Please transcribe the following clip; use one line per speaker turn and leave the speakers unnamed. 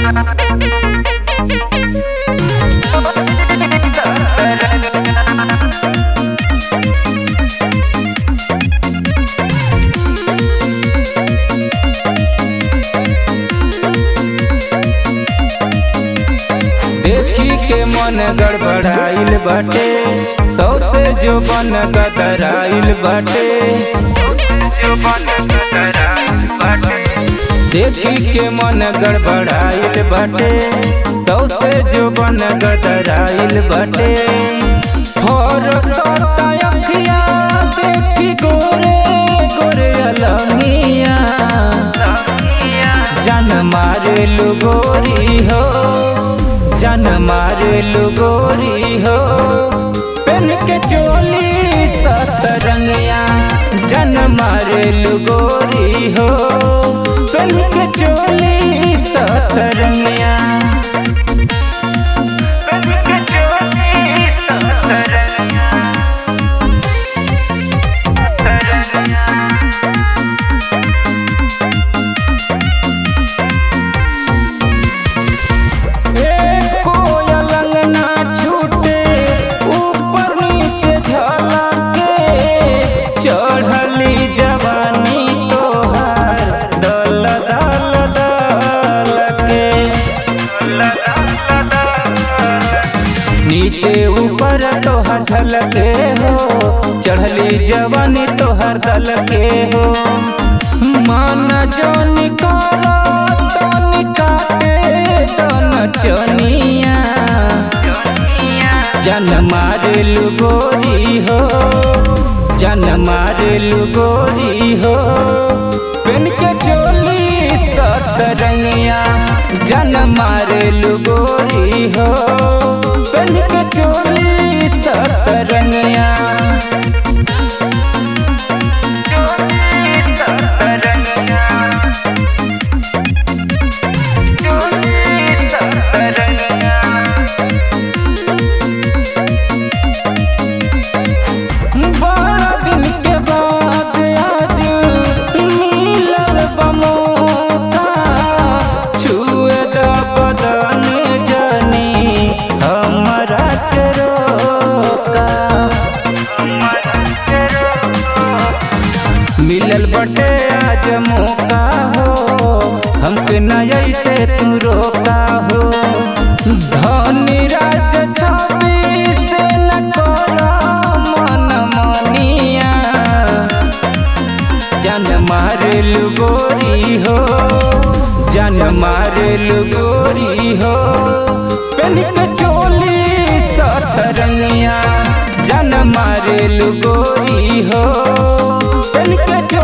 देखी के मन गड़बड़ाइल बाटे सौ से जो बन गदराइल बाटे देखी के मन गड़बड़ाइल बाटे सौ से जो बन गदराइल बाटे और अखिया देखी गोरे गोरे अलमिया जन मारे गोरी हो जन मारे गोरी हो पेन के चोली सतरंगिया जन मारे गोरी हो पेन के चोली सतरंगिया पेन के चोली सतरंगिया कोयल अंगना छूटे ऊपर नीचे झलके चढ़ली जवानी तोहार दल दल दल के नीचे ऊपर तोहर झलके हो चढ़ली जवानी तोहर दल के हो मन जोनी करो तोनी काटे तन चनिया जन मारेल गोरी हो जन मारेल गोरी हो पेन के चोली सतरंगिया जन मारेल गोरी हो पेन के चोली सतरंगिया बड़ा दिन के बाद आज मिलल बमोका छुए द बदन जनी हमरा के रोका मिलल बटे आज मौका हो हमके न ऐसे तू रोका हो धनी राज छवि से न करो मन मनिया जन मारेल गोरी हो जन मारेल गोरी हो पेन के चोली सतरंगिया जन मारेल गोरी हो पेन के